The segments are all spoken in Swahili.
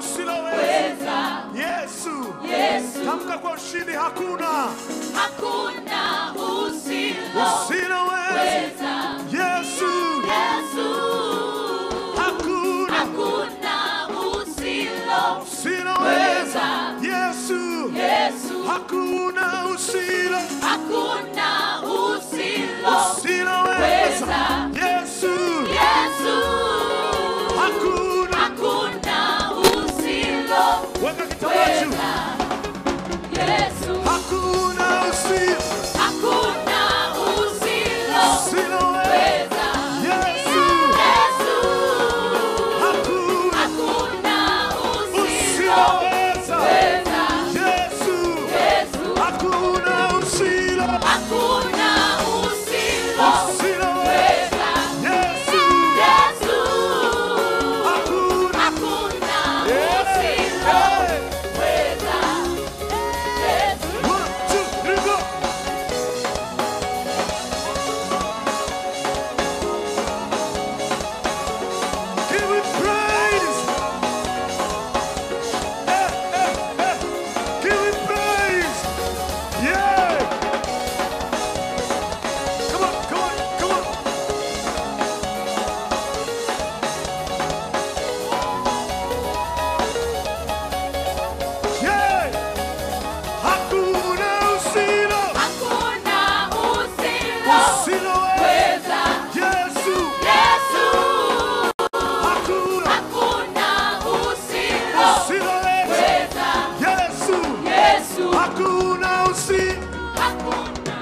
usiloweza. weza Yesu, Yesu tamka kwa ushindi, hakuna hakuna usiloweza usiloweza. Yesu, Yesu hakuna hakuna usiloweza usiloweza. Yesu, Yesu hakuna usilo hakuna usiloweza usiloweza. Yesu, Yesu hakuna hakuna usiloweza weka kitambaa juu. Yesu Hakuna usilo hakuna usiloweza usiloweza. Yesu, Yesu hakuna hakuna usiloweza. usiloweza Yesu, Yesu hakuna usilo hakuna usiloweza usiloweza. Yesu, Yesu hakuna hakuna Hey, usiloweza hey. Yesu One, two, three, go. Give him praise. Eh, eh, eh. Give him praise. Yeah. Come on, come on, come on. Yeah. Hakuna usilo hakuna usiloweza usiloweza. Yesu, Yesu hakuna hakuna usiloweza usiloweza. Yesu, Yesu hakuna usi hakuna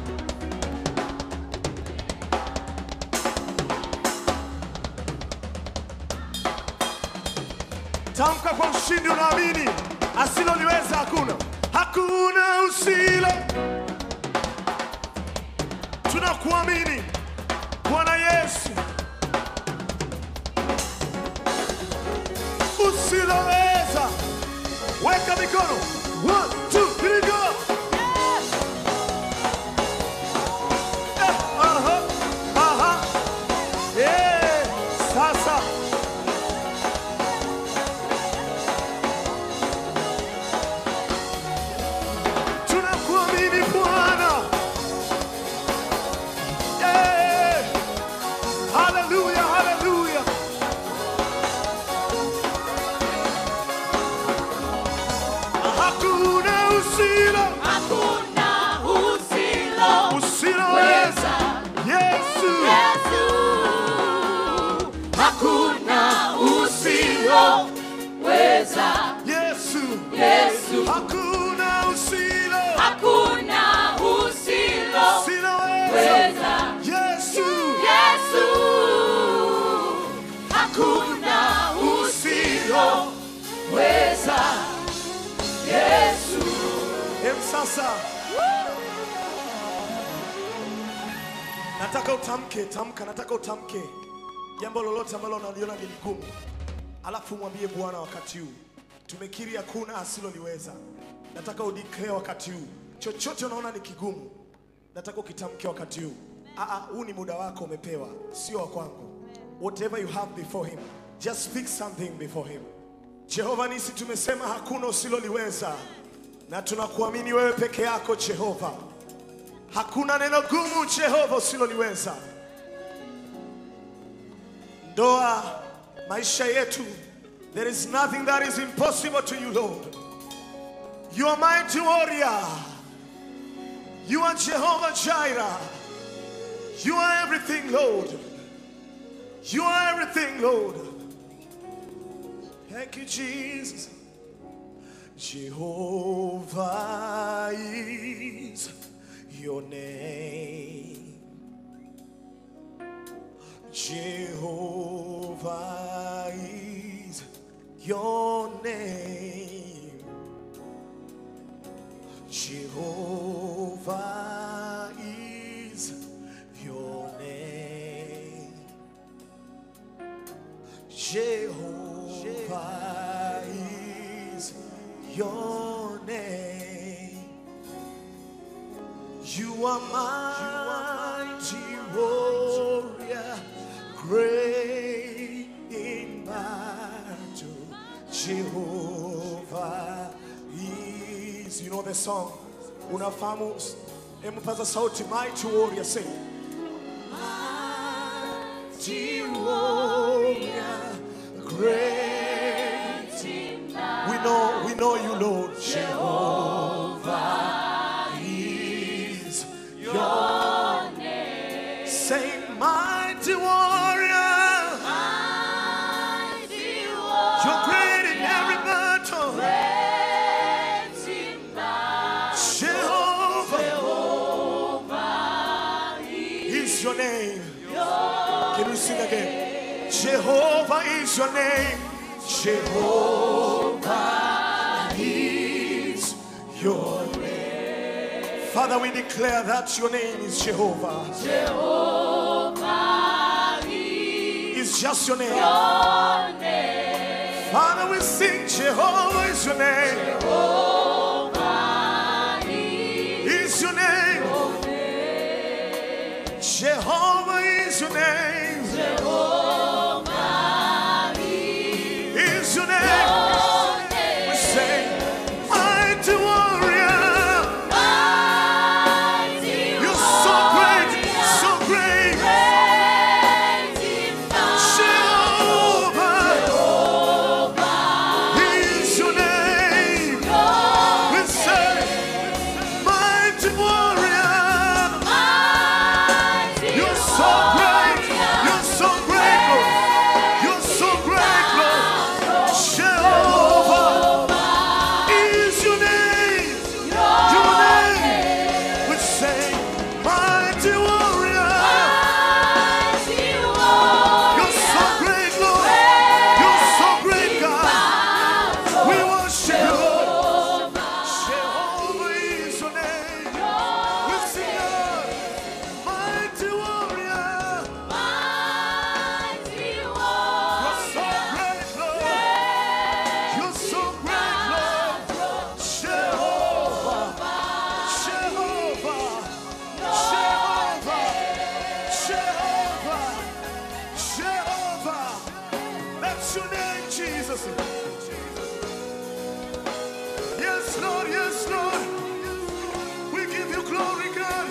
tamka kwa ushindi, unaamini asiloliweza hakuna, hakuna usilo. Tunakuamini Bwana Yesu, usiloweza. Weka mikono, one, two, three, go. Eh, aha, aha. Eh, sasa tunakuamini Bwana. Yeah. Haleluya, haleluya. Hakuna usilo hakuna usiloweza usiloweza. Yesu, Yesu hakuna usiloweza Yesu, Yesu hakuna usilo hakuna usiloweza usiloweza. Yesu, Yesu hakuna usiloweza Yesu Em, sasa nataka utamke, tamka, nataka utamke jambo lolote ambalo unaliona ni gumu, alafu mwambie Bwana wakati huu tumekiri hakuna asiloliweza. Nataka udeclare wakati huu, chochote unaona ni kigumu, nataka ukitamke wakati huu. Aa, huu ni muda wako umepewa, sio wa kwangu. Whatever you have before him, just speak something before him. Jehova nisi tumesema hakuna usiloliweza, na tunakuamini wewe peke yako Jehova. Hakuna neno gumu Jehova usiloliweza. Ndoa, maisha yetu, there is nothing that is impossible to you Lord. You are mighty warrior. You are Jehovah Jireh. You are everything Lord. You are everything Lord. Thank you, Jesus. Jehovah is your name. Jehovah is your name. Jehovah is your name. Jehovah is your name. You are mighty warrior, great in battle. Jehovah is. You know the song? Unafahamu? Hebu paza sauti, mighty warrior sing. Mighty warrior, great. We know, we know you, Lord. Jehovah is your name. Say, mighty warrior, you're great in every battle. Jehovah is your name. Can we sing again? Jehovah is your name. Jehovah is your name. Father, we declare that your name is Jehovah. It's just your name. Father, we sing Jehovah is your name. Is your name. Jehovah is your name. Is your name. We say, mighty warrior. You're so great, so great. Jehovah is your name. We say, mighty warrior. You're so great. You're so great, Lord. You're so great, Lord. Jehovah is your name. Your name. We say, mighty warrior. You're so great, Lord. You're so great, God. We worship you, Lord. Jehovah is your name. We sing out, mighty warrior. You're so great, Lord. You're so great, Lord. Jehovah, Jehovah, Jehovah, Jehovah, Jehovah. That's your name, Jesus. Yes, Lord, yes, Lord. We give you glory, God.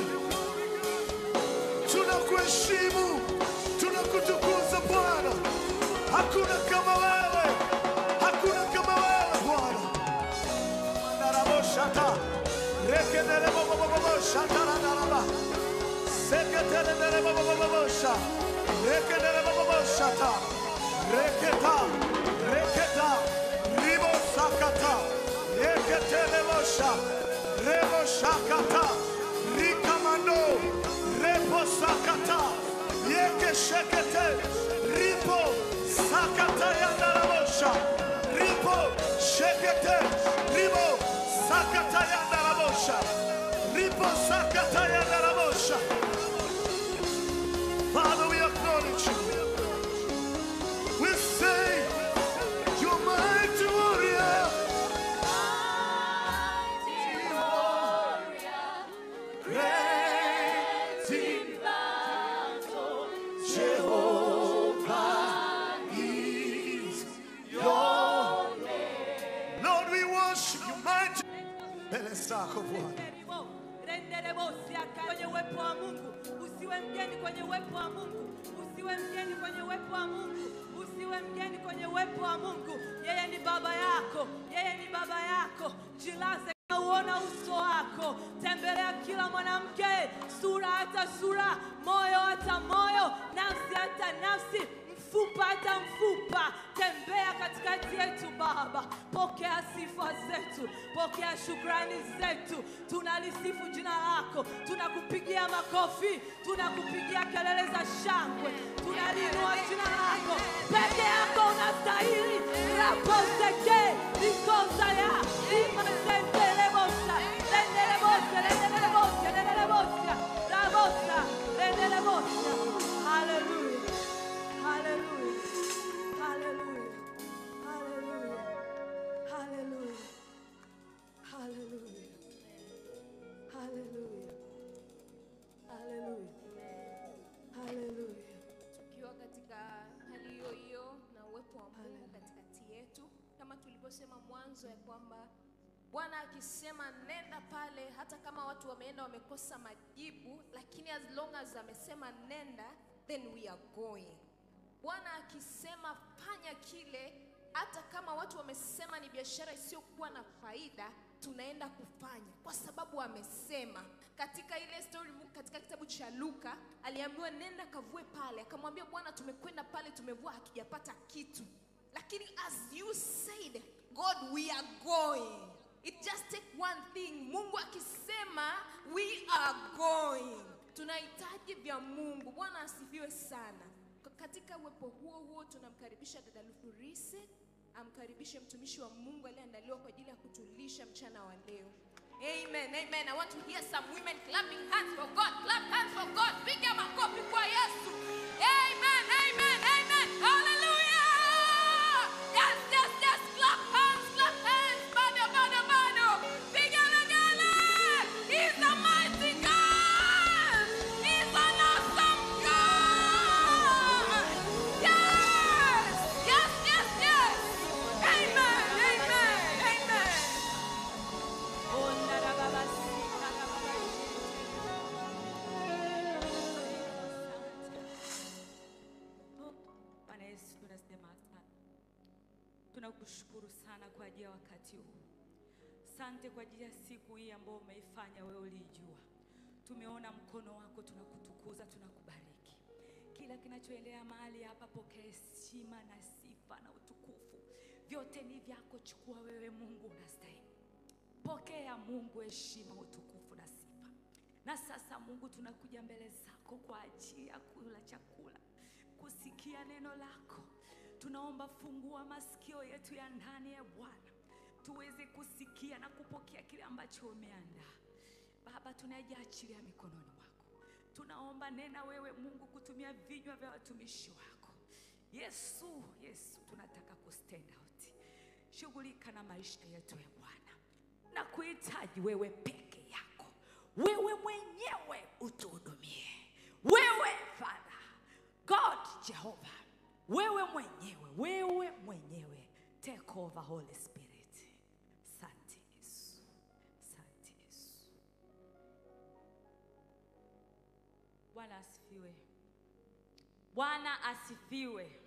Tunakuheshimu, tunakutukuza Bwana. Hakuna kama wewe, hakuna kama wewe Bwana. Naraboshata, rekenereboboboboshata ranaraba. Seketereberebobobobosha, rekenereboboboshata, reketa, reketa, ribosakata, reketerebosha, reboshakata, rikamando, reposakata, yekeshekete, ripo, sakata yandarabosha, ripo, shekete, ribo, sakata yandarabosha, ripo, sakata yandarabosha. Father, we acknowledge you. We say, you're mighty warrior. Great in Jehovah is your name. Lord, we worship you, mighty. Mbele zako Bwana. renderebosi kwenye uwepo wa Mungu. Usiwe mgeni kwenye uwepo wa Mungu. Usiwe mgeni kwenye uwepo wa Mungu. Usiwe mgeni kwenye uwepo wa Mungu. Yeye ni baba yako, yeye ni baba yako. Jilaze na uona uso wako. Tembelea kila mwanamke, sura hata sura, moyo hata moyo, nafsi hata nafsi mfupa hata mfupa, tembea katikati yetu Baba. Pokea sifa zetu, pokea shukrani zetu. Tunalisifu jina lako, tunakupigia makofi, tunakupigia kelele za shangwe, tunaliinua jina lako. Peke yako unastahili. raposeke likosaya imasentelebosa lendelebosa lendelebosa lendelebosa rabosa lendelebosa haleluya Hallelujah. Hallelujah. Hallelujah. Hallelujah. Hallelujah. Hallelujah. Hallelujah. Hallelujah. tukiwa katika hali hiyo hiyo na uwepo wa Mungu katikati yetu kama tulivyo nilivyosema mwanzo ya kwamba Bwana akisema nenda pale, hata kama watu wameenda wamekosa majibu, lakini as long as amesema nenda, then we are going. Bwana akisema fanya kile, hata kama watu wamesema ni biashara isiyokuwa na faida, tunaenda kufanya kwa sababu amesema. Katika ile story katika kitabu cha Luka aliambiwa nenda kavue pale, akamwambia Bwana, tumekwenda pale tumevua, hakijapata kitu, lakini as you said God, we are going. It just take one thing. Mungu akisema we are going. Tunahitaji vya Mungu. Bwana asifiwe sana. K- Katika uwepo huo huo tunamkaribisha dada Lufurise amkaribishe mtumishi wa Mungu aliyeandaliwa kwa ajili ya kutulisha mchana wa leo. Amen, amen. I want to hear some women clapping hands for God. Clap hands for God. Piga makofi kwa Yesu. Amen, amen, amen. Hallelujah. Yes, yes, yes. Clap hands, clap hands. Bado, bado, bado. Piga legele. He's a mighty God. He's an awesome God. Yes, yes, yes, yes. Amen, amen, amen. Bwana Yesu, tunasema asante. Tunakushukuru sana kwa ajili ya wakati huu. Sante kwa ajili ya siku hii ambayo umeifanya wewe uliijua. Tumeona mkono wako, tunakutukuza, tunakubariki. Kila kinachoendelea mahali hapa, pokea heshima na sifa na utukufu, vyote ni vyako. Chukua wewe, Mungu unastahili. Pokea Mungu heshima, utukufu na sifa. Na sasa Mungu, tunakuja mbele zako kwa ajili ya kula chakula, kusikia neno lako. Tunaomba fungua masikio yetu ya ndani ya Bwana, tuweze kusikia na kupokea kile ambacho umeandaa. Baba, tunajaachilia mikononi mwako. Tunaomba nena wewe Mungu kutumia vinywa vya watumishi wako. Yesu, Yesu, tunataka kustand out. Shughulika na maisha yetu ya Bwana na kuhitaji wewe peke yako, wewe mwenyewe utuhudumie, wewe Father God Jehova, wewe mwenyewe, wewe mwenyewe, take over Holy Spirit. Asante Yesu, asante Yesu. Bwana asifiwe, Bwana asifiwe.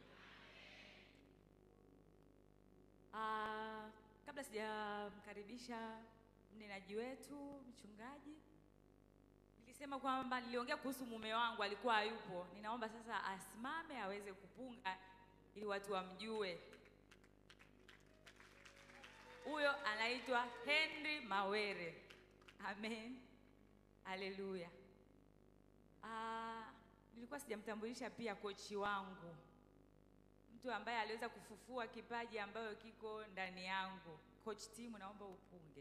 Ah, kabla sijamkaribisha mnenaji wetu mchungaji, nilisema kwamba niliongea kuhusu mume wangu alikuwa hayupo. Ninaomba sasa asimame aweze kupunga ili watu wamjue. Huyo anaitwa Henry Mawere. Amen, haleluya. Ah, nilikuwa sijamtambulisha pia kochi wangu mtu ambaye aliweza kufufua kipaji ambayo kiko ndani yangu. Coach Timu, naomba upunge.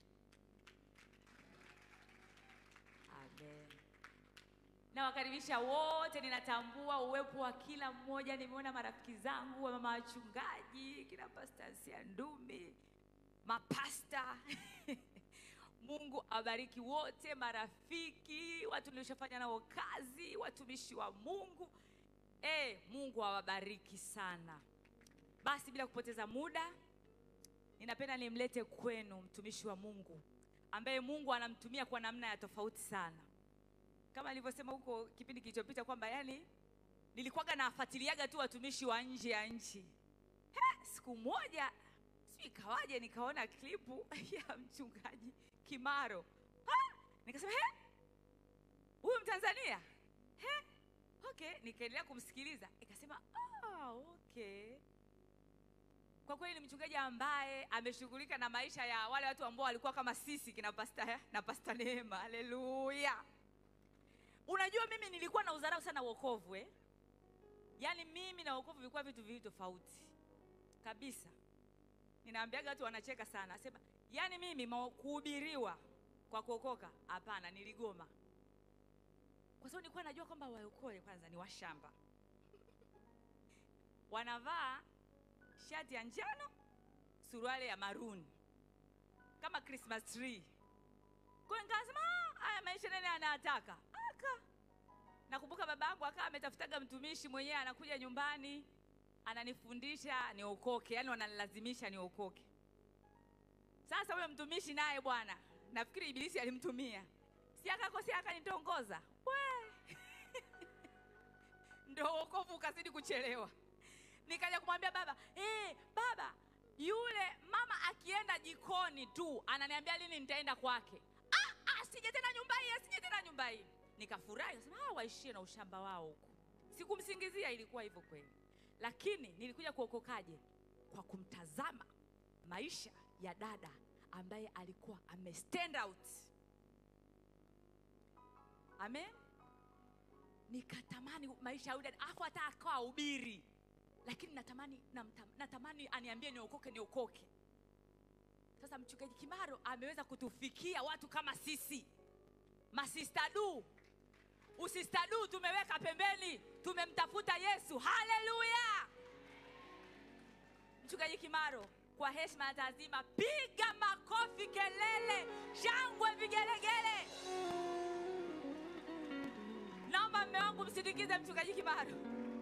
Amen. Nawakaribisha wote, ninatambua uwepo wa kila mmoja. Nimeona marafiki zangu wa mama wachungaji, kina Pastor Asia Ndumi, mapasta Mungu awabariki wote, marafiki, watu nilioshafanya nao kazi, watumishi wa Mungu. Eh, Mungu awabariki sana. Basi bila kupoteza muda, ninapenda nimlete kwenu mtumishi wa Mungu ambaye Mungu anamtumia kwa namna ya tofauti sana. Kama nilivyosema huko kipindi kilichopita kwamba yani nilikuwaga nafuatiliaga tu watumishi wa nje ya nchi. He, siku moja sijui ikawaje nikaona klipu ya mchungaji Kimaro. Ha, nikasema he, huyu Mtanzania he, okay, nikaendelea kumsikiliza ikasema ah, okay. Kwa kweli ni mchungaji ambaye ameshughulika na maisha ya wale watu ambao walikuwa kama sisi kina pasta na pasta Neema. Haleluya! Unajua, mimi nilikuwa na udharau sana wokovu eh? Yaani mimi na wokovu vilikuwa vitu viwili tofauti kabisa. Ninaambiaga watu wanacheka sana, asema yaani mimi ma- kuhubiriwa kwa kuokoka, hapana, niligoma kwa sababu nilikuwa najua kwamba waokoe kwanza ni washamba, wanavaa shati ya njano, suruali ya maroon kama Christmas tree. Kwa hiyo nikasema "Ah, haya maisha nani anataka aka. Nakumbuka baba yangu akawa ametafutaga mtumishi mwenyewe anakuja nyumbani ananifundisha niokoke, yani wananilazimisha niokoke. Sasa huyo mtumishi naye bwana, nafikiri ibilisi alimtumia, si akakosea akanitongoza, we ndo wokovu ukazidi kuchelewa. Nikaja kumwambia baba, eh, baba, yule mama akienda jikoni tu ananiambia lini nitaenda kwake. Ah, ah, sije tena nyumba hii, sije tena nyumba hii. Nikafurahi, nasema ah, waishie na ushamba wao huko. Sikumsingizia, ilikuwa hivyo kweli, lakini nilikuja kuokokaje? Kwa kumtazama maisha ya dada ambaye alikuwa ame stand out. Amen. Nikatamani maisha ya yule dada, afu hata akawa ubiri, lakini natamani namta, natamani aniambie niokoke, niokoke. Sasa mchungaji Kimaro ameweza kutufikia watu kama sisi masistadu usistadu tumeweka pembeni, tumemtafuta Yesu. Haleluya! Mchungaji Kimaro, kwa heshima na taazima, piga makofi, kelele, shangwe, vigelegele. Naomba mme wangu msindikize mchungaji Kimaro,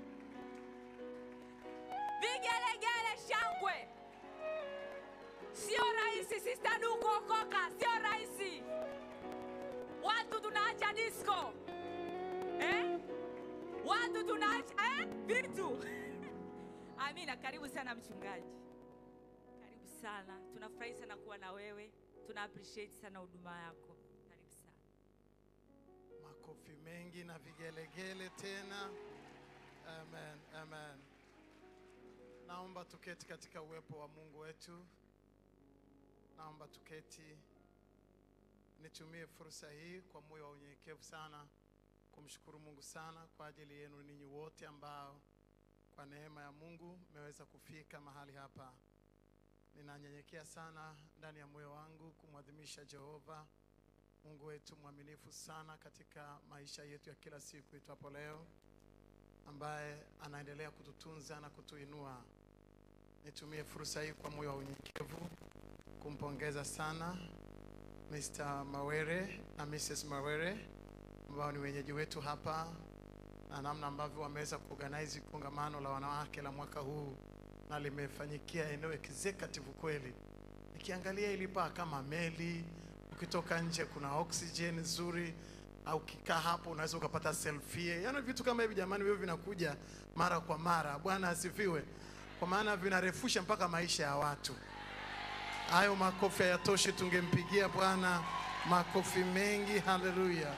vigelegele, shangwe. Sio rahisi sistadu kuokoka, sio rahisi. Watu tunaacha disco eh? Watu tunaacha eh? vitu Amina, karibu sana mchungaji, karibu sana. Tunafurahi sana kuwa na wewe, tuna appreciate sana huduma yako. Karibu sana. Makofi mengi na vigelegele tena. Amen, amen. Naomba tuketi katika uwepo wa Mungu wetu. Naomba tuketi. Nitumie fursa hii kwa moyo wa unyenyekevu sana kumshukuru Mungu sana kwa ajili yenu ninyi wote ambao kwa neema ya Mungu mmeweza kufika mahali hapa. Ninanyenyekea sana ndani ya moyo wangu kumwadhimisha Jehova Mungu wetu mwaminifu sana katika maisha yetu ya kila siku itwapo leo, ambaye anaendelea kututunza na kutuinua. Nitumie fursa hii kwa moyo wa unyenyekevu kumpongeza sana Mr. Mawere na Mrs. Mawere ambao ni wenyeji wetu hapa na namna ambavyo wameweza kuorganize kongamano la wanawake la mwaka huu na limefanyikia eneo executive kweli. Nikiangalia ilipaa kama meli, ukitoka nje kuna oxygen nzuri, au ukikaa hapo unaweza ukapata selfie. Yaani vitu kama hivi jamani, hivyo vinakuja mara kwa mara. Bwana asifiwe, kwa maana vinarefusha mpaka maisha ya watu. Hayo makofi hayatoshi, tungempigia Bwana makofi mengi. Haleluya!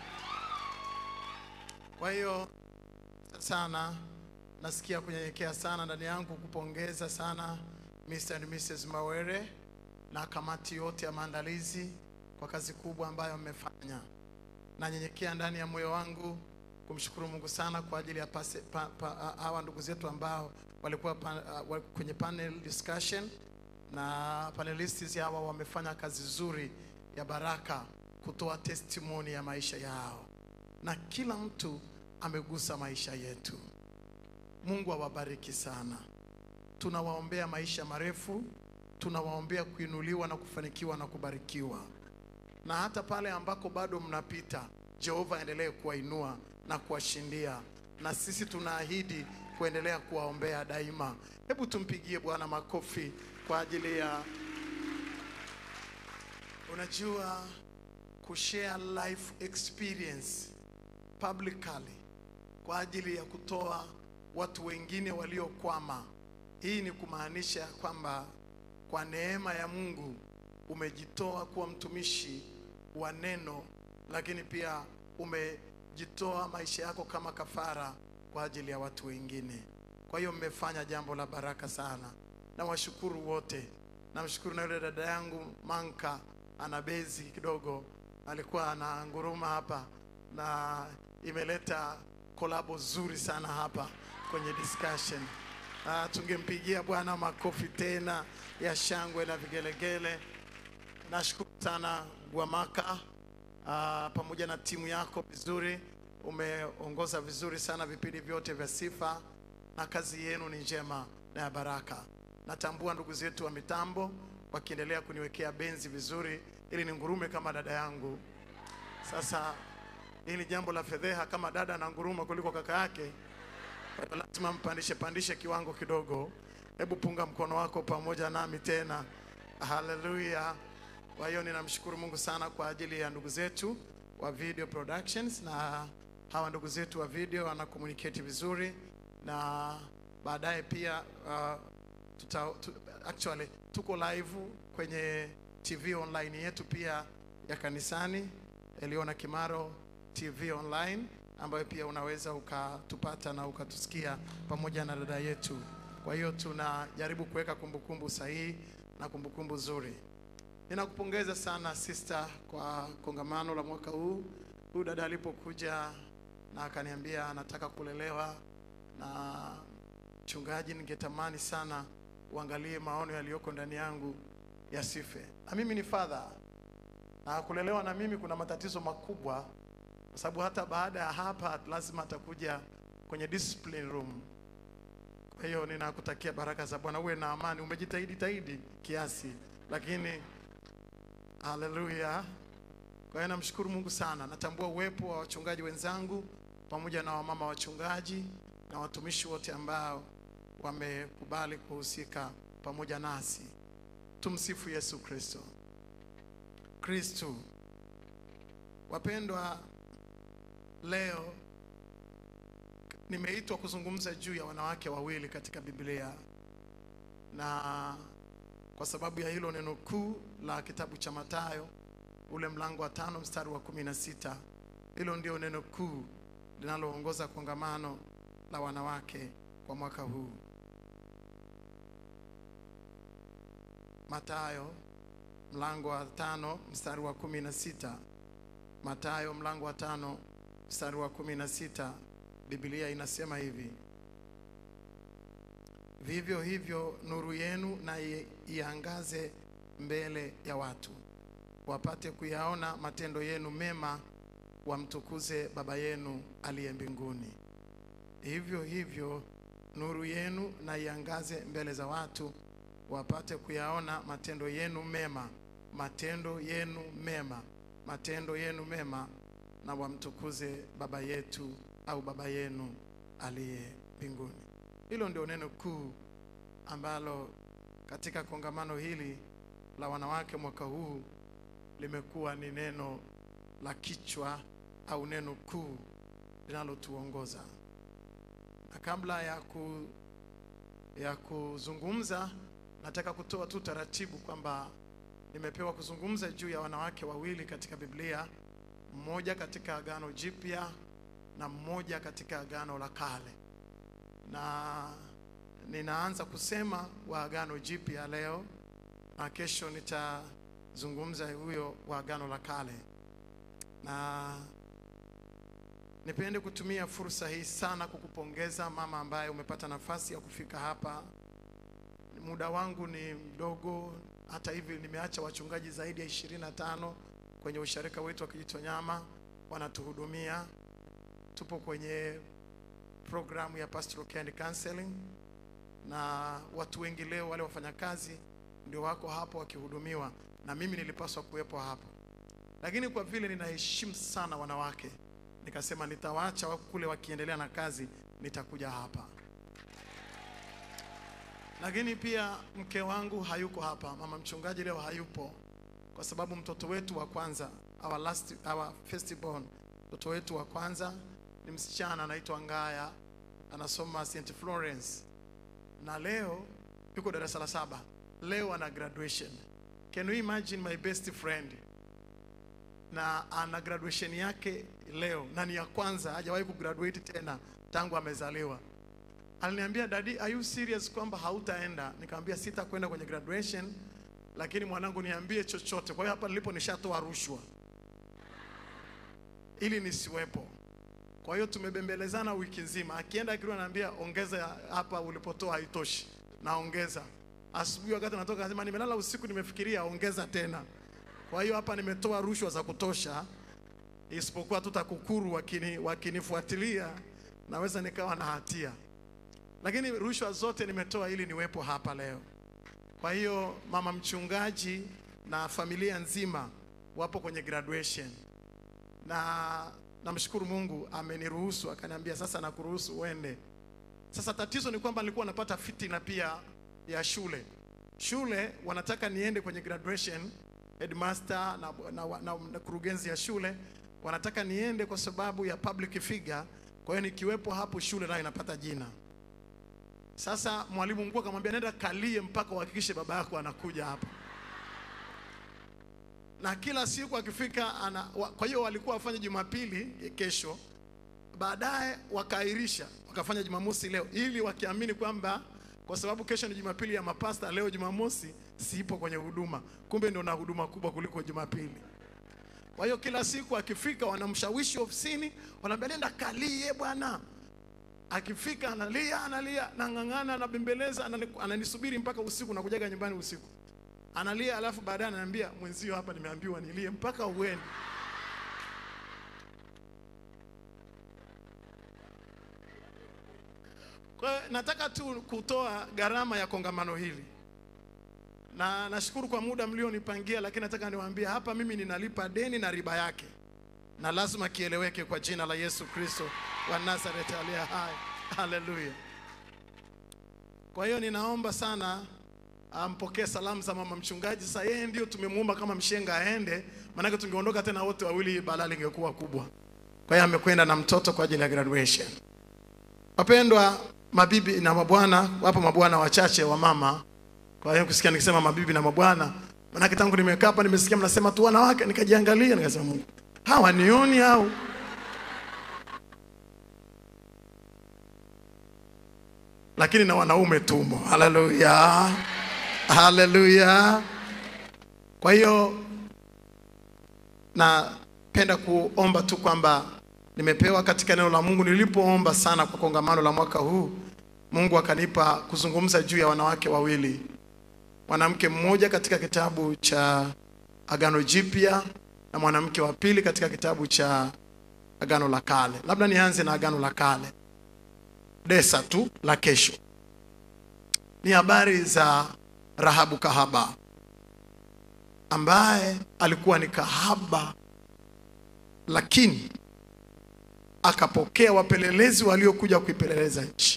Kwa hiyo sana nasikia kunyenyekea sana ndani yangu kupongeza sana Mr. and Mrs. Mawere na kamati yote ya maandalizi kwa kazi kubwa ambayo mmefanya. Nanyenyekea ndani ya moyo wangu kumshukuru Mungu sana kwa ajili ya pase, pa, pa, hawa ndugu zetu ambao walikuwa pa, uh, kwenye panel discussion na panelists hawa wamefanya kazi nzuri ya baraka kutoa testimony ya maisha yao, na kila mtu amegusa maisha yetu. Mungu awabariki sana. Tunawaombea maisha marefu, tunawaombea kuinuliwa na kufanikiwa na kubarikiwa, na hata pale ambako bado mnapita, Jehova aendelee kuwainua na kuwashindia, na sisi tunaahidi kuendelea kuwaombea daima. Hebu tumpigie Bwana makofi kwa ajili ya unajua kushare life experience publicly kwa ajili ya kutoa watu wengine waliokwama. Hii ni kumaanisha kwamba kwa neema ya Mungu umejitoa kuwa mtumishi wa neno, lakini pia umejitoa maisha yako kama kafara kwa ajili ya watu wengine. Kwa hiyo mmefanya jambo la baraka sana. Nawashukuru wote. Namshukuru na yule dada yangu Manka ana bezi kidogo, alikuwa ananguruma hapa na imeleta kolabo zuri sana hapa kwenye discussion. Ah, tungempigia Bwana makofi tena ya shangwe na vigelegele. Nashukuru sana Gwamaka ah, pamoja na timu yako vizuri, umeongoza vizuri sana vipindi vyote vya sifa na kazi yenu ni njema na ya baraka. Natambua ndugu zetu wa mitambo wakiendelea kuniwekea benzi vizuri ili ningurume kama dada yangu. Sasa hili jambo la fedheha kama dada na nguruma kuliko kaka yake Kwa hiyo lazima mpandishe pandishe kiwango kidogo. Hebu punga mkono wako pamoja nami tena. Haleluya. Kwa hiyo ninamshukuru Mungu sana kwa ajili ya ndugu zetu wa Video Productions na hawa ndugu zetu wa video wana communicate vizuri na baadaye pia uh, tuta, tu, actually tuko live kwenye TV online yetu pia ya kanisani Eliona Kimaro TV online ambayo pia unaweza ukatupata na ukatusikia pamoja na dada yetu. Kwa hiyo tunajaribu kuweka kumbukumbu sahihi na kumbukumbu nzuri. Ninakupongeza sana sister kwa kongamano la mwaka huu. Huyu dada alipokuja na akaniambia anataka kulelewa na mchungaji, ningetamani sana uangalie maono yaliyoko ndani yangu yasife. Na mimi ni father na kulelewa na mimi kuna matatizo makubwa, kwa sababu hata baada ya hapa lazima atakuja kwenye discipline room. Kwa hiyo ninakutakia baraka za Bwana, uwe na amani. Umejitahidi tahidi kiasi, lakini haleluya. Kwa hiyo namshukuru Mungu sana. Natambua uwepo wa wachungaji wenzangu pamoja na wamama wachungaji na watumishi wote ambao wamekubali kuhusika pamoja nasi. Tumsifu Yesu Kristo. Kristo. Wapendwa, leo nimeitwa kuzungumza juu ya wanawake wawili katika Biblia, na kwa sababu ya hilo neno kuu la kitabu cha Mathayo ule mlango wa tano mstari wa kumi na sita hilo ndio neno kuu linaloongoza kongamano la wanawake kwa mwaka huu. Mathayo mlango wa tano mstari wa kumi na sita Mathayo mlango wa tano mstari wa kumi na sita Biblia inasema hivi: vivyo hivyo nuru yenu na i- iangaze mbele ya watu, wapate kuyaona matendo yenu mema, wamtukuze Baba yenu aliye mbinguni. Hivyo hivyo nuru yenu na iangaze mbele za watu, wapate kuyaona matendo yenu mema, matendo yenu mema, matendo yenu mema, na wamtukuze Baba yetu au Baba yenu aliye mbinguni. Hilo ndio neno kuu ambalo katika kongamano hili la wanawake mwaka huu limekuwa ni neno la kichwa au neno kuu linalotuongoza. Na kabla ya ku ya kuzungumza, nataka kutoa tu taratibu kwamba nimepewa kuzungumza juu ya wanawake wawili katika Biblia, mmoja katika Agano Jipya na mmoja katika Agano la Kale, na ninaanza kusema wa Agano Jipya leo na kesho nitazungumza huyo wa Agano la Kale, na nipende kutumia fursa hii sana kukupongeza mama ambaye umepata nafasi ya kufika hapa. Muda wangu ni mdogo, hata hivi nimeacha wachungaji zaidi ya ishirini na tano kwenye usharika wetu wa Kijitonyama wanatuhudumia. Tupo kwenye programu ya pastoral care and counseling, na watu wengi leo wale wafanyakazi ndio wako hapo wakihudumiwa, na mimi nilipaswa kuwepo hapo, lakini kwa vile ninaheshimu sana wanawake, nikasema nitawaacha wako kule wakiendelea na kazi, nitakuja hapa. Lakini pia mke wangu hayuko hapa, mama mchungaji leo hayupo, kwa sababu mtoto wetu wa kwanza, our last, our firstborn, mtoto wetu wa kwanza ni msichana anaitwa Ngaya, anasoma St Florence na leo yuko darasa la saba. Leo ana graduation. Can you imagine my best friend na ana graduation yake leo na ni ya kwanza, hajawahi kugraduate tena tangu amezaliwa. Aliniambia, dadi, are you serious kwamba hautaenda? Nikamwambia sitakwenda kwenye graduation, lakini mwanangu, niambie chochote. Kwa hiyo hapa nilipo nishatoa rushwa ili nisiwepo. Kwa hiyo tumebembelezana wiki nzima, akienda akiwa ananiambia ongeza hapa ulipotoa haitoshi, naongeza. Asubuhi wakati natoka nasema nimelala usiku, nimefikiria ongeza tena. Kwa hiyo hapa nimetoa rushwa za kutosha, isipokuwa tu TAKUKURU wakini wakinifuatilia naweza nikawa na hatia, lakini rushwa zote nimetoa ili niwepo hapa leo. Kwa hiyo mama mchungaji na familia nzima wapo kwenye graduation na namshukuru Mungu ameniruhusu, akaniambia sasa nakuruhusu uende Sasa tatizo ni kwamba nilikuwa napata fitina pia ya shule. Shule wanataka niende kwenye graduation, headmaster na, na, na, na, na kurugenzi ya shule wanataka niende kwa sababu ya public figure. Kwa hiyo nikiwepo hapo shule nayo inapata jina. Sasa mwalimu mkuu akamwambia nenda kalie mpaka uhakikishe baba yako anakuja hapa na kila siku akifika ana, wa, kwa hiyo walikuwa wafanye Jumapili kesho, baadaye wakaahirisha wakafanya Jumamosi leo, ili wakiamini kwamba kwa sababu kesho ni Jumapili ya mapasta, leo Jumamosi siipo kwenye huduma, kumbe ndio na huduma kubwa kuliko Jumapili. Kwa hiyo kila siku akifika, wanamshawishi ofisini, wanaambia nenda kalie bwana. Akifika analia analia, nang'ang'ana, anabembeleza, anani- ananisubiri mpaka usiku, nakujaga nyumbani usiku analia alafu baadaye ananiambia mwenzio hapa nimeambiwa nilie mpaka uende kwa hiyo nataka tu kutoa gharama ya kongamano hili na nashukuru kwa muda mlionipangia lakini nataka niwaambie hapa mimi ninalipa deni na riba yake na lazima kieleweke kwa jina la yesu kristo wa nazareti aliye hai haleluya kwa hiyo ninaomba sana ampokee salamu za mama mchungaji. Sasa yeye ndio tumemuomba kama mshenga aende, maanake tungeondoka tena wote wawili, balaa lingekuwa kubwa. Kwa hiyo amekwenda na mtoto kwa ajili ya graduation. Wapendwa mabibi na mabwana, wapo mabwana wachache wa mama. Kwa hiyo kusikia nikisema mabibi na mabwana, maanake tangu nimekaa hapa nimesikia mnasema tu wanawake, nikajiangalia nikasema, Mungu, hawa nioni au lakini na wanaume tumo. Haleluya, haleluya. Kwa hiyo napenda kuomba tu kwamba nimepewa katika neno la Mungu. Nilipoomba sana kwa kongamano la mwaka huu, Mungu akanipa kuzungumza juu ya wanawake wawili, mwanamke mmoja katika kitabu cha Agano Jipya na mwanamke wa pili katika kitabu cha Agano la Kale. Labda nianze na Agano la Kale desa tu la kesho ni habari za Rahabu kahaba ambaye alikuwa ni kahaba, lakini akapokea wapelelezi waliokuja kuipeleleza nchi.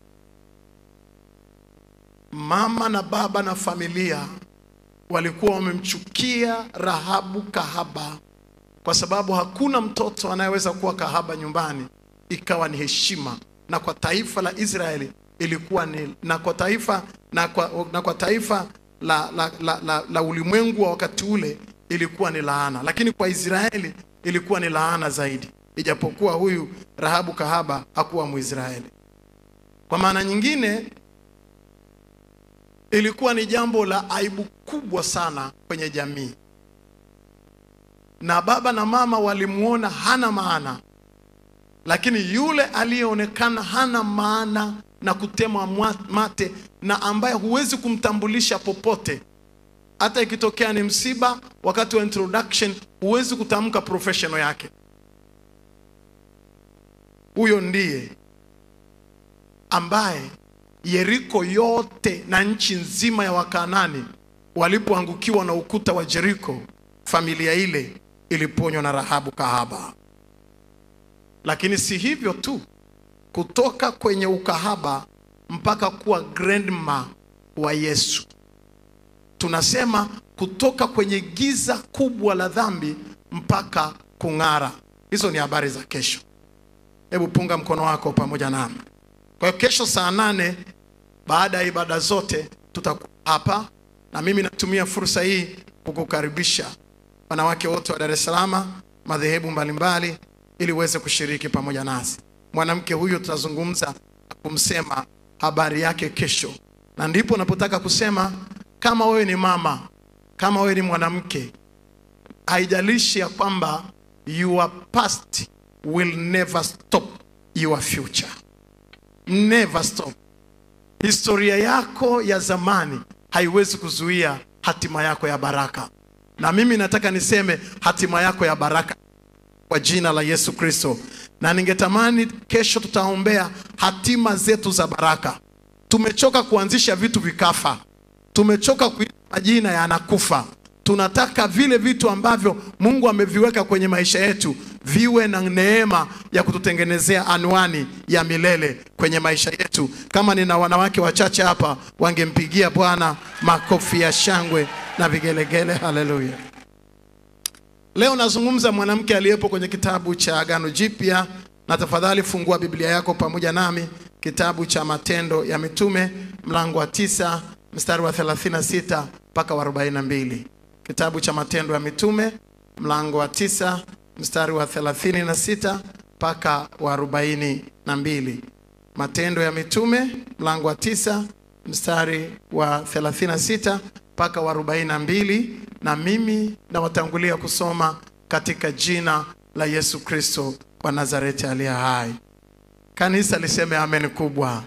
Mama na baba na familia walikuwa wamemchukia Rahabu kahaba kwa sababu hakuna mtoto anayeweza kuwa kahaba nyumbani ikawa ni heshima na kwa taifa la Israeli ilikuwa ni na kwa taifa na kwa, na kwa taifa la, la, la, la, la ulimwengu wa wakati ule ilikuwa ni laana, lakini kwa Israeli ilikuwa ni laana zaidi, ijapokuwa huyu Rahabu kahaba hakuwa Mwisraeli. Kwa maana nyingine, ilikuwa ni jambo la aibu kubwa sana kwenye jamii, na baba na mama walimuona hana maana lakini yule aliyeonekana hana maana na kutemwa mwa- mate na ambaye huwezi kumtambulisha popote, hata ikitokea ni msiba, wakati wa introduction huwezi kutamka professional yake. Huyo ndiye ambaye Yeriko yote na nchi nzima ya Wakanani walipoangukiwa na ukuta wa Jeriko, familia ile iliponywa na Rahabu kahaba. Lakini si hivyo tu, kutoka kwenye ukahaba mpaka kuwa grandma wa Yesu. Tunasema kutoka kwenye giza kubwa la dhambi mpaka kung'ara. Hizo ni habari za kesho. Hebu punga mkono wako pamoja nami. Kwa hiyo kesho saa nane baada ya ibada zote tutakuwa hapa, na mimi natumia fursa hii kukukaribisha wanawake wote wa Dar es Salaam, madhehebu mbalimbali, ili uweze kushiriki pamoja nasi. Mwanamke huyu tutazungumza kumsema habari yake kesho, na ndipo napotaka kusema, kama wewe ni mama, kama wewe ni mwanamke, haijalishi ya kwamba your past will never stop your future, never stop. Historia yako ya zamani haiwezi kuzuia hatima yako ya baraka, na mimi nataka niseme hatima yako ya baraka kwa jina la Yesu Kristo. Na ningetamani kesho tutaombea hatima zetu za baraka. Tumechoka kuanzisha vitu vikafa, tumechoka kuita majina yanakufa. Tunataka vile vitu ambavyo Mungu ameviweka kwenye maisha yetu viwe na neema ya kututengenezea anwani ya milele kwenye maisha yetu. Kama nina wanawake wachache hapa, wangempigia Bwana makofi ya shangwe na vigelegele. Haleluya! Leo nazungumza mwanamke aliyepo kwenye kitabu cha Agano Jipya, na tafadhali fungua Biblia yako pamoja nami, kitabu cha Matendo ya Mitume mlango wa tisa mstari wa 36 mpaka wa 42. Kitabu cha Matendo ya Mitume mlango wa tisa mstari wa 36 mpaka wa 42. Matendo ya Mitume mlango wa tisa mstari wa 36 mpaka wa 42, na mimi nawatangulia kusoma katika jina la Yesu Kristo wa Nazareti aliye hai. Kanisa liseme amen kubwa.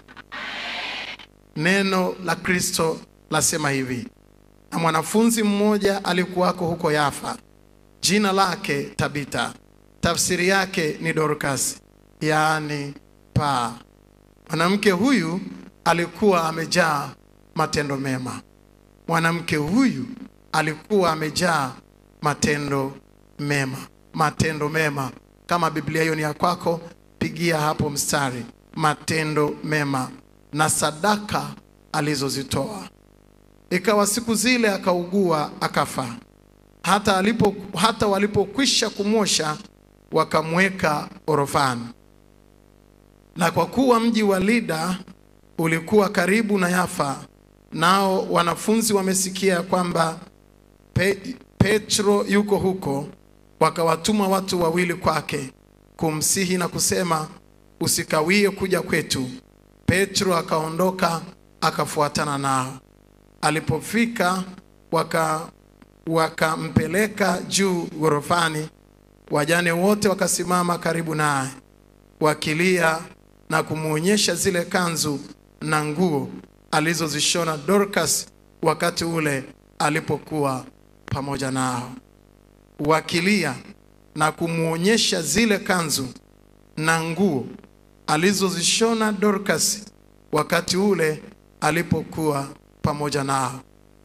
Neno la Kristo lasema hivi: na mwanafunzi mmoja alikuwako huko Yafa, jina lake Tabita, tafsiri yake ni Dorcas, yaani paa. Mwanamke huyu alikuwa amejaa matendo mema. Mwanamke huyu alikuwa amejaa matendo mema, matendo mema. Kama Biblia hiyo ni ya kwako, pigia hapo mstari, matendo mema na sadaka alizozitoa. Ikawa siku zile akaugua akafa. Hata alipo hata walipokwisha kumwosha wakamweka orofani. Na kwa kuwa mji wa Lida ulikuwa karibu na Yafa, nao wanafunzi wamesikia kwamba Pe, Petro yuko huko, wakawatuma watu wawili kwake kumsihi na kusema, usikawie kuja kwetu. Petro akaondoka akafuatana nao. Alipofika waka wakampeleka juu ghorofani. Wajane wote wakasimama karibu naye wakilia na kumwonyesha zile kanzu na nguo alizozishona Dorcas wakati ule alipokuwa pamoja nao, wakilia na kumwonyesha zile kanzu na nguo alizozishona Dorcas wakati ule alipokuwa pamoja nao,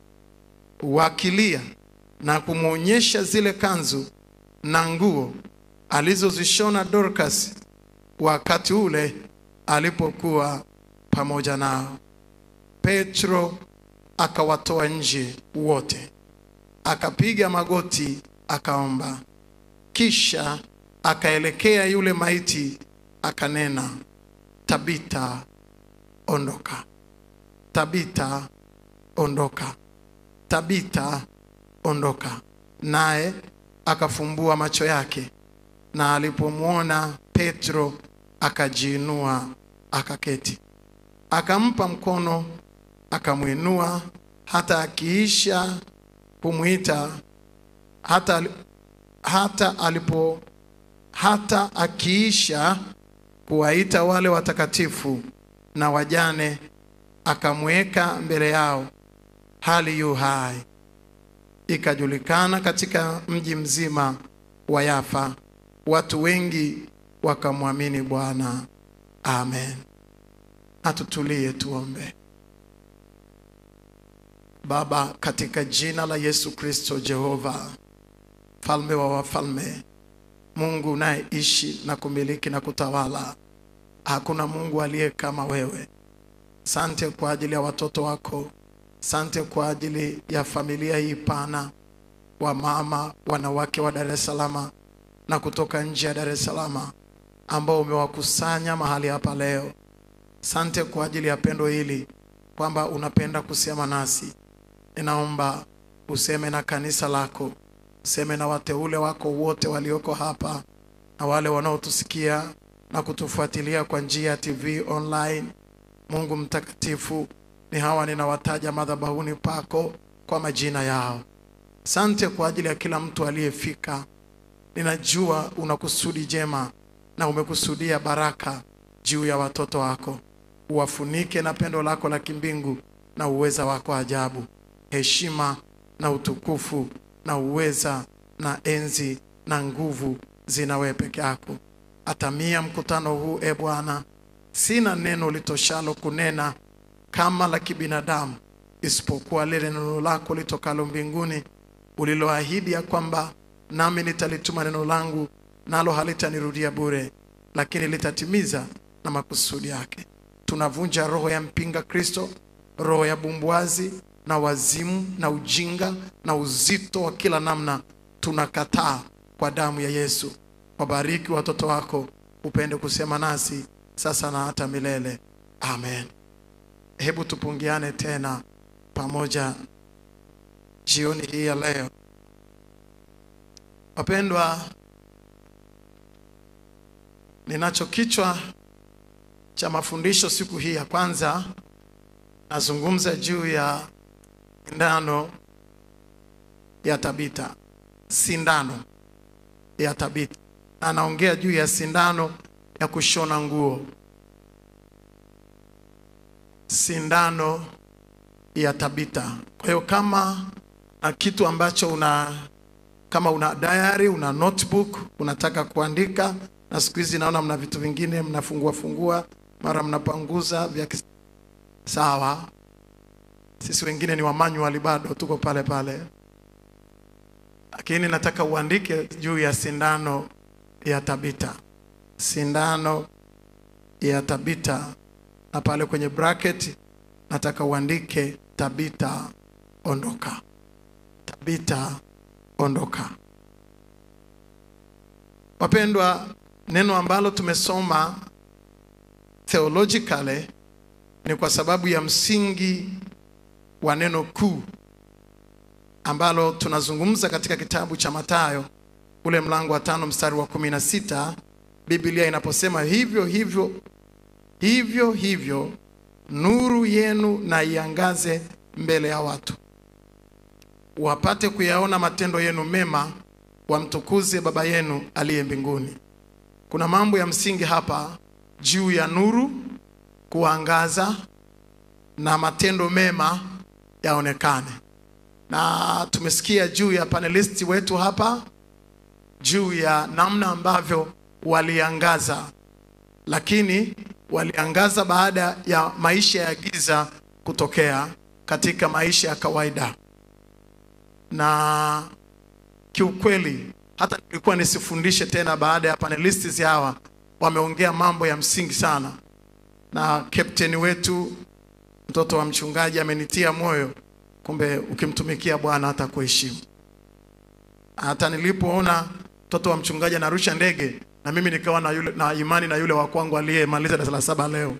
wakilia na kumwonyesha zile kanzu na nguo alizozishona Dorcas wakati ule alipokuwa pamoja nao. Petro akawatoa nje wote, akapiga magoti, akaomba, kisha akaelekea yule maiti, akanena, Tabita, ondoka. Tabita, ondoka. Tabita, ondoka. Naye akafumbua macho yake, na alipomwona Petro akajiinua, akaketi. Akampa mkono, akamwinua, hata akiisha kumwita, hata, ali- hata alipo hata akiisha kuwaita wale watakatifu na wajane, akamweka mbele yao hali yu hai. Ikajulikana katika mji mzima wa Yafa, watu wengi wakamwamini Bwana. Amen. Atutulie tuombe. Baba, katika jina la Yesu Kristo, Jehova mfalme wa wafalme, Mungu unayeishi na kumiliki na kutawala, hakuna Mungu aliye kama wewe. Sante kwa ajili ya watoto wako, sante kwa ajili ya familia hii pana, wamama, wanawake wa Dar es Salaam na kutoka nje ya Dar es Salaam ambao umewakusanya mahali hapa leo. Sante kwa ajili ya pendo hili kwamba unapenda kusema nasi. Ninaomba useme na kanisa lako, useme na wateule wako wote walioko hapa na wale wanaotusikia na kutufuatilia kwa njia ya TV online. Mungu mtakatifu, ni hawa ninawataja madhabahuni pako kwa majina yao. Sante kwa ajili ya kila mtu aliyefika. Ninajua una kusudi jema na umekusudia baraka juu ya watoto wako. Uwafunike na pendo lako la kimbingu na uweza wako ajabu. Heshima na utukufu na uweza na enzi na nguvu zina wewe peke yako. Atamia mkutano huu, e Bwana, sina neno litoshalo kunena kama la kibinadamu, isipokuwa lile neno lako litokalo mbinguni uliloahidi ya kwamba nami nitalituma neno langu nalo halitanirudia bure, lakini litatimiza na makusudi yake. Tunavunja roho ya mpinga Kristo, roho ya bumbwazi na wazimu na ujinga na uzito wa kila namna, tunakataa kwa damu ya Yesu. Wabariki watoto wako, upende kusema nasi sasa na hata milele. Amen. Hebu tupungiane tena pamoja jioni hii ya leo. Wapendwa, ninacho kichwa cha mafundisho siku hii ya kwanza, nazungumza juu ya sindano ya Tabita, sindano ya Tabita. Anaongea juu ya sindano ya kushona nguo, sindano ya Tabita. Kwa hiyo kama na kitu ambacho una kama una diary, una notebook, unataka kuandika, na siku hizi naona mna vitu vingine mnafungua fungua, mara mnapanguza vya kis- sawa. Sisi wengine ni wa manual bado tuko pale pale, lakini nataka uandike juu ya sindano ya Tabita, sindano ya Tabita, na pale kwenye bracket nataka uandike Tabita, ondoka. Tabita, ondoka. Wapendwa, neno ambalo tumesoma theologically ni kwa sababu ya msingi wa neno kuu ambalo tunazungumza katika kitabu cha Mathayo ule mlango wa tano mstari wa kumi na sita Biblia inaposema hivyo hivyo hivyo hivyo nuru yenu na iangaze mbele ya watu wapate kuyaona matendo yenu mema, wamtukuze Baba yenu aliye mbinguni. Kuna mambo ya msingi hapa juu ya nuru kuangaza na matendo mema yaonekane, na tumesikia juu ya panelisti wetu hapa juu ya namna ambavyo waliangaza, lakini waliangaza baada ya maisha ya giza kutokea katika maisha ya kawaida na kiukweli hata nilikuwa nisifundishe tena baada ya panelists hawa wameongea mambo ya msingi sana, na kapteni wetu mtoto wa mchungaji amenitia moyo, kumbe ukimtumikia Bwana hata kuheshimu. Hata nilipoona mtoto wa mchungaji anarusha ndege, na mimi nikawa na, yule, na imani na yule wa kwangu aliyemaliza darasa la saba leo,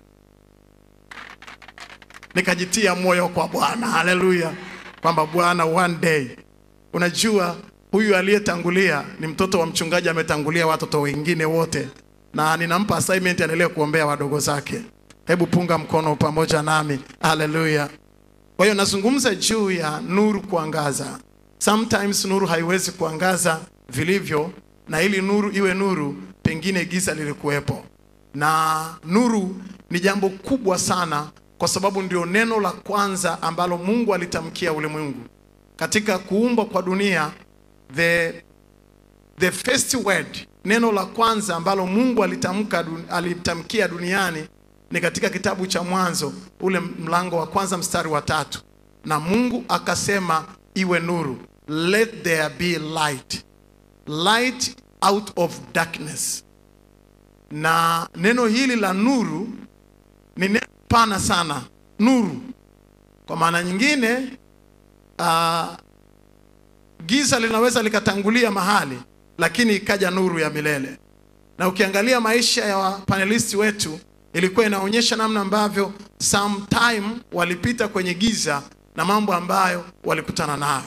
nikajitia moyo kwa Bwana. Haleluya, kwamba Bwana one day Unajua, huyu aliyetangulia ni mtoto wa mchungaji, ametangulia watoto wengine wote, na ninampa assignment aendelee kuombea wadogo zake. Hebu punga mkono pamoja nami, haleluya. Kwa hiyo nazungumza juu ya nuru kuangaza. Sometimes nuru haiwezi kuangaza vilivyo, na ili nuru iwe nuru, pengine giza lilikuwepo, na nuru ni jambo kubwa sana, kwa sababu ndio neno la kwanza ambalo Mungu alitamkia ulimwengu katika kuumbwa kwa dunia the, the first word, neno la kwanza ambalo Mungu alitamka dun- alitamkia duniani ni katika kitabu cha Mwanzo ule mlango wa kwanza mstari wa tatu, na Mungu akasema iwe nuru, let there be light, light out of darkness. Na neno hili la nuru ni neno pana sana, nuru kwa maana nyingine uh, giza linaweza likatangulia mahali lakini ikaja nuru ya milele. Na ukiangalia maisha ya panelisti wetu ilikuwa inaonyesha namna ambavyo sometime walipita kwenye giza na mambo ambayo walikutana nayo.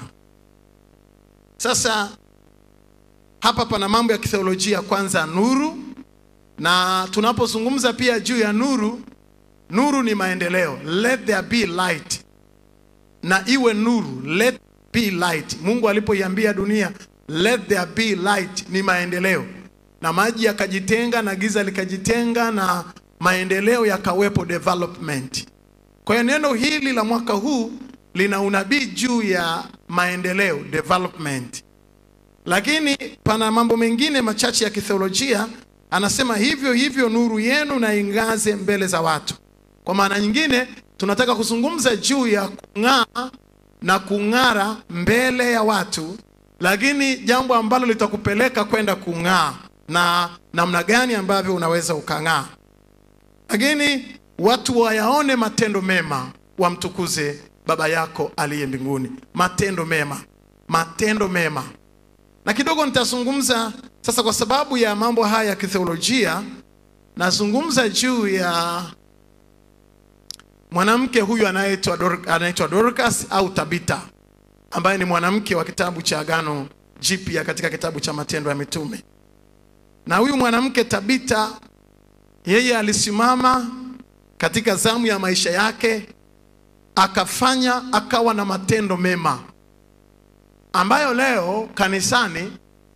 Sasa hapa pana mambo ya kitheolojia, kwanza nuru, na tunapozungumza pia juu ya nuru, nuru ni maendeleo, let there be light na iwe nuru, let be light. Mungu alipoiambia dunia let there be light, ni maendeleo, na maji yakajitenga na giza likajitenga na maendeleo yakawepo, development. Kwa hiyo neno hili la mwaka huu lina unabii juu ya maendeleo, development, lakini pana mambo mengine machache ya kitheolojia. Anasema hivyo hivyo nuru yenu na ingaze mbele za watu. Kwa maana nyingine tunataka kuzungumza juu ya kung'aa na kung'ara mbele ya watu, lakini jambo ambalo litakupeleka kwenda kung'aa na namna gani ambavyo unaweza ukang'aa lakini watu wayaone matendo mema wamtukuze baba yako aliye mbinguni matendo mema matendo mema na kidogo nitazungumza sasa kwa sababu ya mambo haya ya kitheolojia nazungumza juu ya mwanamke huyu anayeitwa Dor- anaitwa dorcas au tabita ambaye ni mwanamke wa kitabu cha agano jipya katika kitabu cha matendo ya mitume na huyu mwanamke tabita yeye alisimama katika zamu ya maisha yake akafanya akawa na matendo mema ambayo leo kanisani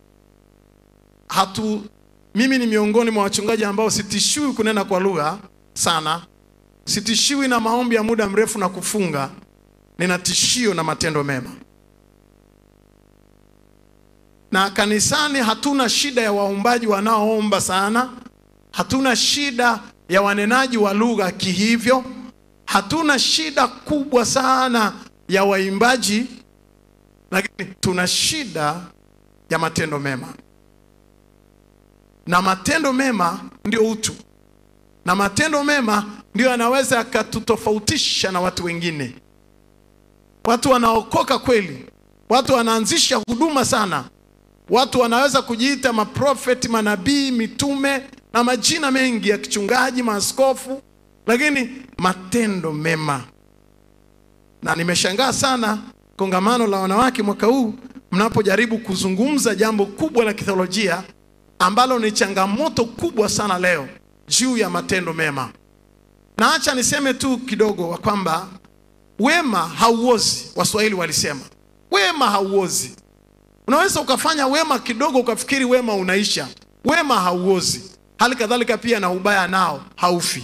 hatu mimi ni miongoni mwa wachungaji ambao sitishiwi kunena kwa lugha sana sitishiwi na maombi ya muda mrefu na kufunga nina tishio na matendo mema na kanisani hatuna shida ya waombaji wanaoomba sana hatuna shida ya wanenaji wa lugha kihivyo hatuna shida kubwa sana ya waimbaji lakini tuna shida ya matendo mema na matendo mema ndio utu na matendo mema ndio yanaweza yakatutofautisha na watu wengine watu wanaokoka kweli watu wanaanzisha huduma sana watu wanaweza kujiita maprofeti manabii mitume na majina mengi ya kichungaji maaskofu lakini matendo mema na nimeshangaa sana kongamano la wanawake mwaka huu mnapojaribu kuzungumza jambo kubwa la kitheolojia ambalo ni changamoto kubwa sana leo juu ya matendo mema na acha niseme tu kidogo wa kwamba wema hauozi waswahili walisema wema hauozi unaweza ukafanya wema kidogo ukafikiri wema unaisha wema hauozi hali kadhalika pia na ubaya nao haufi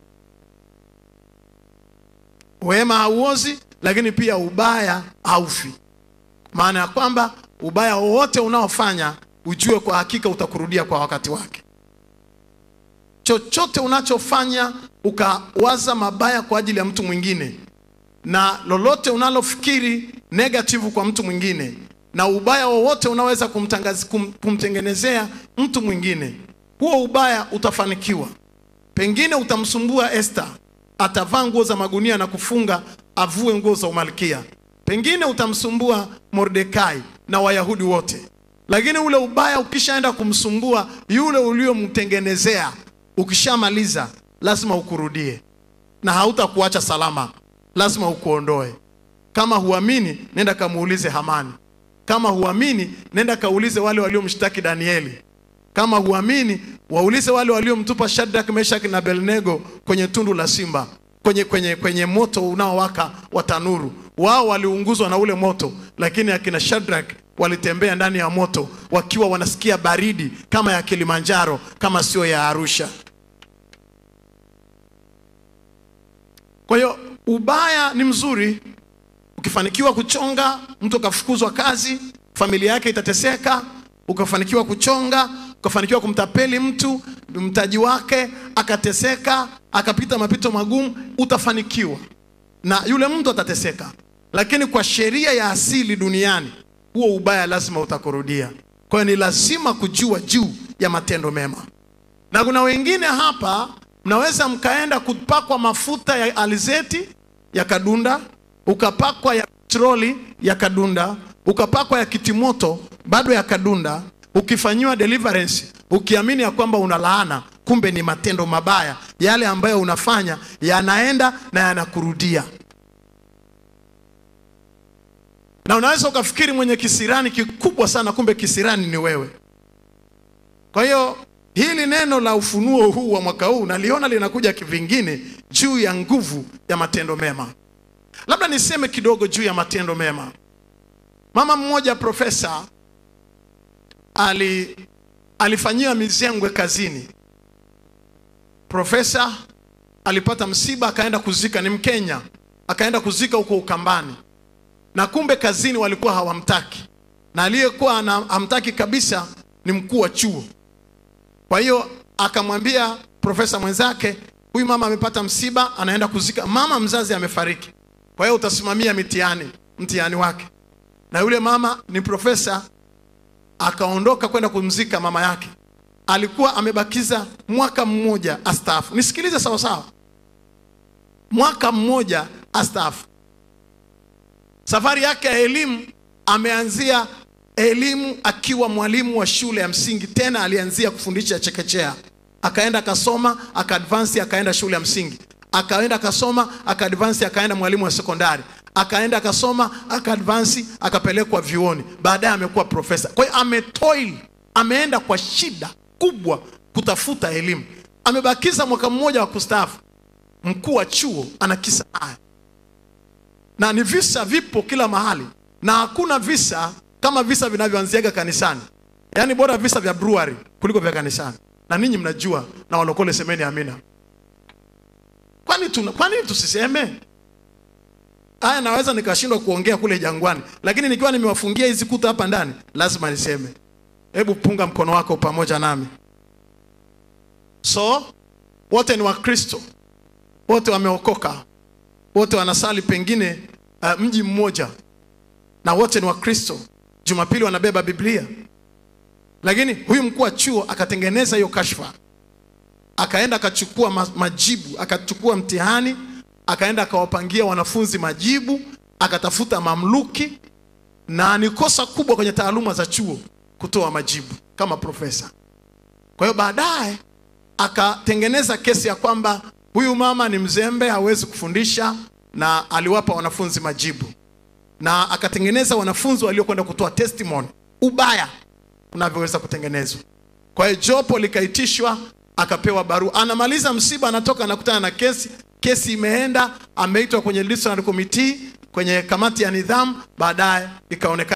wema hauozi lakini pia ubaya haufi maana ya kwamba ubaya wowote unaofanya ujue kwa hakika utakurudia kwa wakati wake chochote unachofanya ukawaza mabaya kwa ajili ya mtu mwingine na lolote unalofikiri negative kwa mtu mwingine na ubaya wowote unaweza kumtangazi, kum, kumtengenezea mtu mwingine huo ubaya utafanikiwa pengine utamsumbua Esther atavaa nguo za magunia na kufunga avue nguo za umalkia pengine utamsumbua Mordekai na Wayahudi wote lakini ule ubaya ukishaenda kumsumbua yule uliomtengenezea ukishamaliza lazima ukurudie na hautakuacha salama lazima ukuondoe kama huamini nenda kamuulize Hamani kama huamini nenda kaulize wale waliomshtaki Danieli kama huamini waulize wale waliomtupa Shadrach, Meshach na Abednego kwenye tundu la simba kwenye, kwenye, kwenye moto unaowaka wa tanuru. Wao waliunguzwa na ule moto, lakini akina Shadrach walitembea ndani ya moto wakiwa wanasikia baridi kama ya Kilimanjaro, kama sio ya Arusha. Kwa hiyo ubaya ni mzuri, ukifanikiwa kuchonga mtu akafukuzwa kazi, familia yake itateseka. Ukafanikiwa kuchonga, ukafanikiwa kumtapeli mtu mtaji wake akateseka, akapita mapito magumu, utafanikiwa na yule mtu atateseka, lakini kwa sheria ya asili duniani huo ubaya lazima utakurudia. Kwa hiyo ni lazima kujua juu ya matendo mema, na kuna wengine hapa mnaweza mkaenda kupakwa mafuta ya alizeti yakadunda, ukapakwa ya petroli yakadunda, ukapakwa ya kitimoto bado yakadunda, ukifanyiwa deliverance ukiamini ya kwamba una laana, kumbe ni matendo mabaya yale ambayo unafanya yanaenda na yanakurudia. Na unaweza ukafikiri mwenye kisirani kikubwa sana, kumbe kisirani ni wewe. Kwa hiyo hili neno la ufunuo huu wa mwaka huu naliona linakuja kivingine juu ya nguvu ya matendo mema. Labda niseme kidogo juu ya matendo mema. Mama mmoja profesa ali alifanyiwa mizengwe kazini. Profesa alipata msiba, akaenda kuzika, ni Mkenya, akaenda kuzika huko Ukambani, na kumbe kazini walikuwa hawamtaki, na aliyekuwa ana- hamtaki kabisa ni mkuu wa chuo. Kwa hiyo akamwambia profesa mwenzake, huyu mama amepata msiba, anaenda kuzika, mama mzazi amefariki, kwa hiyo utasimamia mitihani mtihani wake. Na yule mama ni profesa, akaondoka kwenda kumzika mama yake. alikuwa amebakiza mwaka mmoja astaafu. Nisikilize sawa sawa, mwaka mmoja astaafu. Safari yake ya elimu ameanzia elimu akiwa mwalimu wa shule ya msingi, tena alianzia kufundisha chekechea, akaenda akasoma, akaadvansi, akaenda shule ya msingi, akaenda akasoma, akaadvansi, akaenda mwalimu wa sekondari, akaenda akasoma, akaadvansi, akapelekwa vyuoni, baadaye amekuwa profesa. Kwa hiyo ametoil, ameenda kwa shida kubwa kutafuta elimu. Amebakiza mwaka mmoja wa kustaafu, mkuu wa chuo ana kisa haya na ni visa vipo kila mahali, na hakuna visa kama visa vinavyoanziaga kanisani. Yaani bora visa vya brewery kuliko vya kanisani, na ninyi mnajua, na walokole semeni amina. Kwani tuna, kwa nini tusiseme haya? Naweza nikashindwa kuongea kule jangwani, lakini nikiwa nimewafungia hizi kuta hapa ndani, lazima niseme. Hebu punga mkono wako pamoja nami. So wote ni Wakristo, wote wameokoka, wote wanasali pengine uh, mji mmoja na wote ni Wakristo. Jumapili wanabeba Biblia, lakini huyu mkuu wa chuo akatengeneza hiyo kashfa, akaenda akachukua ma- majibu, akachukua mtihani, akaenda akawapangia wanafunzi majibu, akatafuta mamluki, na ni kosa kubwa kwenye taaluma za chuo kutoa majibu kama profesa. Kwa hiyo baadaye akatengeneza kesi ya kwamba huyu mama ni mzembe, hawezi kufundisha, na aliwapa wanafunzi majibu, na akatengeneza wanafunzi waliokwenda kutoa testimony, ubaya unavyoweza kutengenezwa. Kwa hiyo jopo likaitishwa, akapewa barua, anamaliza msiba, anatoka, anakutana na kesi, kesi imeenda, ameitwa kwenye disciplinary committee, kwenye kamati ya nidhamu, baadaye ikaonekana